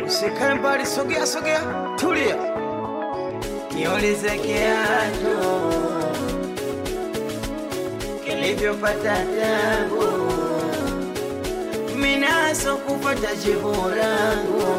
Usikae mbali, sogea sogea, tulia. Kiulize kiatu kilivyopata tabu, minaso kupata jibu langu,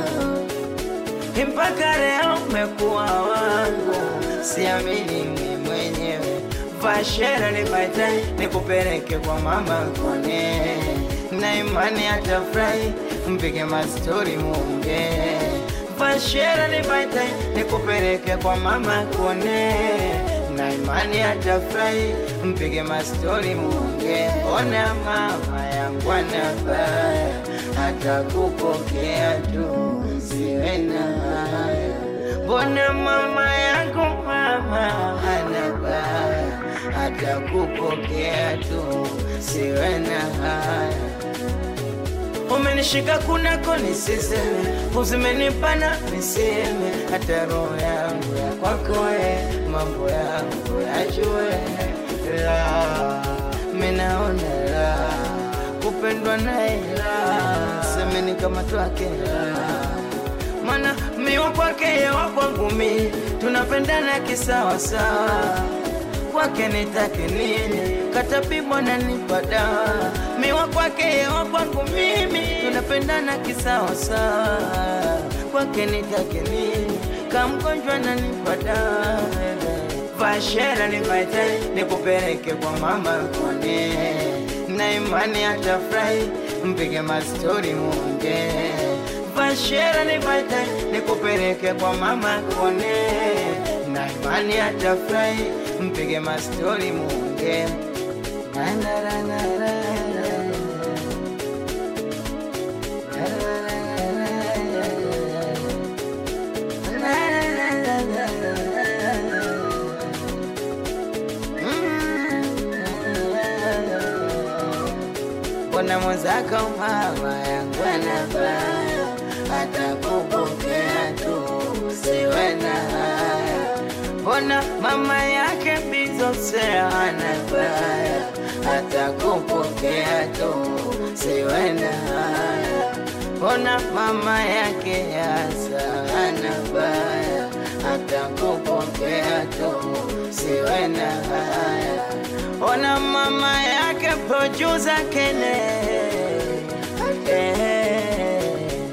mpaka leo umekuwa wangu, siamini mimi mwenyewe. Vashera nipate nikupeleke kwa mama kone, na imani atafurahi, mpige mastori muongee Vashera nipate nikupeleke kwa mama kone, na imani atafurahi, mpige mastori muongee. Ona mama yangu anabaya, atakupokea tu, siwe na haya. Mbona mama yangu mama anabaya, atakupokea tu, siwe na haya umenishika kunako nisiseme, uzimenipana niseme, hata roho yangu ya kwako we, mambo yangu yajue la minaona la kupendwa naye la semeni kama twake la mana miwa kwake yewa kwangu mi tunapendana kisawasawa kwake nitake nini katapimwa na nipa dawa miwa kwake yewa kwangu mimi tunapendana kisawasawa kwake nitake nini kamgonjwa na nipa dawa vashera nipaite nikupeleke kwa mama kone na imani atafurahi mpige mastori muongee vashera nipaite nikupeleke kwa mama kone na imani atafurahi mpige mastori muongee Na, na, na, na, na, na. Na, na, na, na, na, na. Mbona mwenzako mama yangu anabaya, atakupokea tu, siwe na haya. Mbona mama yake bizosea anabaya, atakupokea tu, siwe na haya. Mbona mama yake yasa anabaya, atakupokea tu, siwe na haya. Ona mama yake producer Kene eh,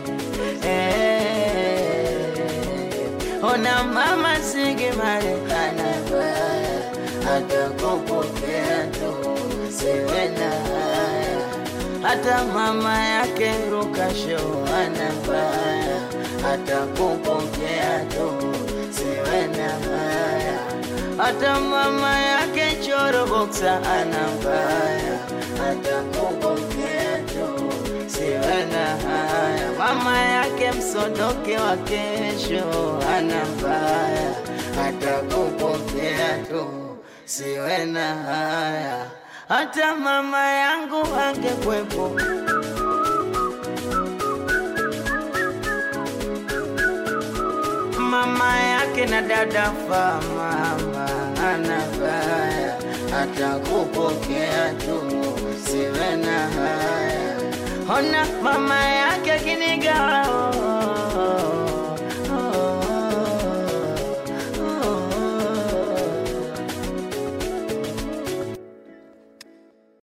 eh. Ona mama Sigi Marekana baya atakupokea tu siwe na haya hata mama yake Rukasho anabaya atakupokea tu siwe na haya hata mama yake Choro Boxa anabaya atakupokea tu siwe na haya mama yake Msodoke wa kesho anabaya atakupokea tu siwe na haya hata mama yangu angekwepo mama yake na dada fa mama anabaya atakupokea tu siwe na haya ona mama yake kinigao